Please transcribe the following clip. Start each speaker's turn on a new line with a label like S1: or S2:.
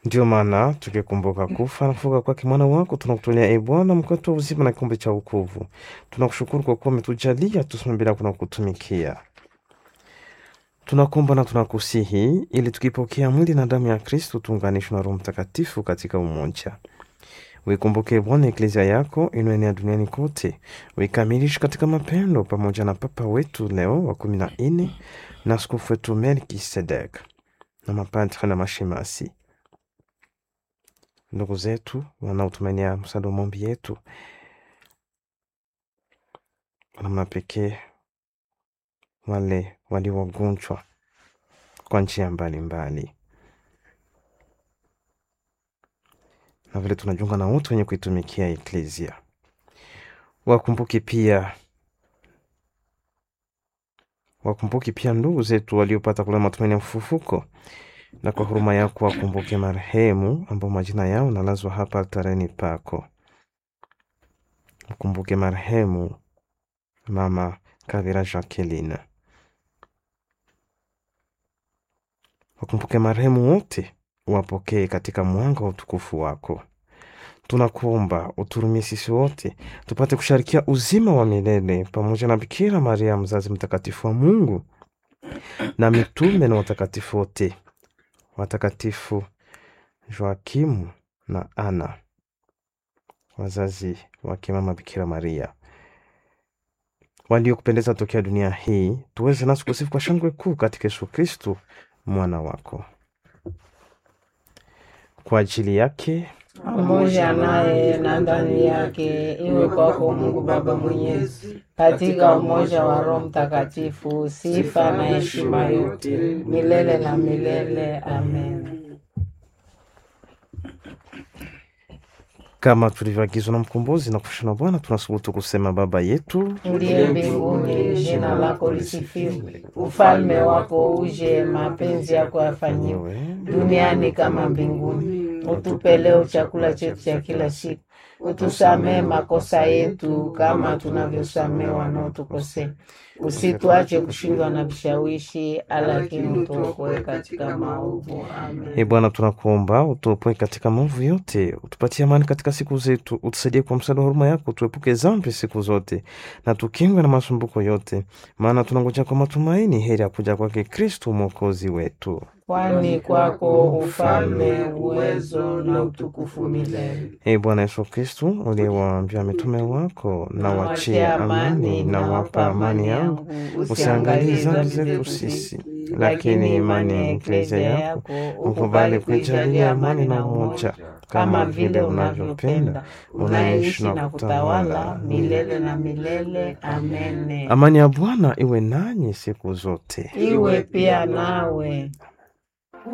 S1: Ndiyo maana tukikumbuka kufa na kufuka kwake mwana wako, tunakutolea e Bwana mkate wa uzima na kikombe cha wokovu. Tunakushukuru kwa kuwa umetujalia tusome bila kuna kutumikia. Tunakuomba na tunakusihi ili tukipokea mwili na damu ya Kristo tuunganishwe na Roho Mtakatifu katika umoja. Uikumbuke Bwana eklezia yako inayoenea duniani kote, uikamilishe katika mapendo, pamoja na Papa wetu Leo wa kumi na nne na askofu wetu Melkisedek na mapadre na mashemasi, ndugu zetu wanaotumainia msaada wa maombi yetu, kwa namna pekee wale walio wagonjwa kwa njia mbalimbali, na vile tunajiunga na wote wenye kuitumikia eklezia. Wakumbuke pia wakumbuke pia ndugu zetu waliopata kula matumaini ya ufufuko, na kwa huruma yako wakumbuke marehemu ambao majina yao nalazwa hapa altareni pako. Mkumbuke marehemu mama Kavira Jacqueline, wakumbuke marehemu wote, wapokee katika mwanga wa utukufu wako. Tunakuomba uturumie sisi wote tupate kusharikia uzima wa milele pamoja na Bikira Maria mzazi mtakatifu wa Mungu na mitume na watakatifu wote, watakatifu Joakimu na Ana wazazi wake mama Bikira Maria waliokupendeza tokea dunia hii, tuweze nasi kusifu kwa shangwe kuu katika Yesu Kristu mwana wako. Kwa ajili yake
S2: pamoja naye na ndani yake, iwe kwako Mungu Baba Mwenyezi, katika umoja wa Roho Mtakatifu, sifa na heshima yote milele na milele. Amen.
S1: kama tulivyoagizwa na mkombozi na kufundishwa na Bwana, tunasubutu kusema Baba yetu
S2: Uliye mbinguni, jina lako lisifiwe, ufalme wako uje, mapenzi yako yafanyiwe
S1: wewe
S2: duniani kama mbinguni. Utupe leo chakula chetu cha kila siku, utusamee makosa yetu kama tunavyosamee wanaotukosea, usituache kushindwa na vishawishi, lakini utuokoe katika maovu. Amen.
S1: E Bwana, tunakuomba utuopoe katika maovu yote, utupatie amani katika siku zetu, utusaidie kwa msaada wa huruma yako, tuepuke dhambi siku zote, na tukingwe na masumbuko yote, maana tunangoja kwa matumaini heri ya kuja kwake Kristu mwokozi wetu.
S2: Kwani kwako ufalme, uwezo na utukufu milele.
S1: E Bwana Yesu Kristu, uliyewaambia mitume wako, na wachie amani, na wapa amani yangu, usiangalie dhambi zetu sisi, lakini imani ya eklezia yako ukubali kuijalia amani na umoja,
S2: kama vile unavyopenda unaishi na kutawala milele na milele. Amen.
S1: Amani ya Bwana iwe nanyi siku zote.
S2: Iwe pia nawe.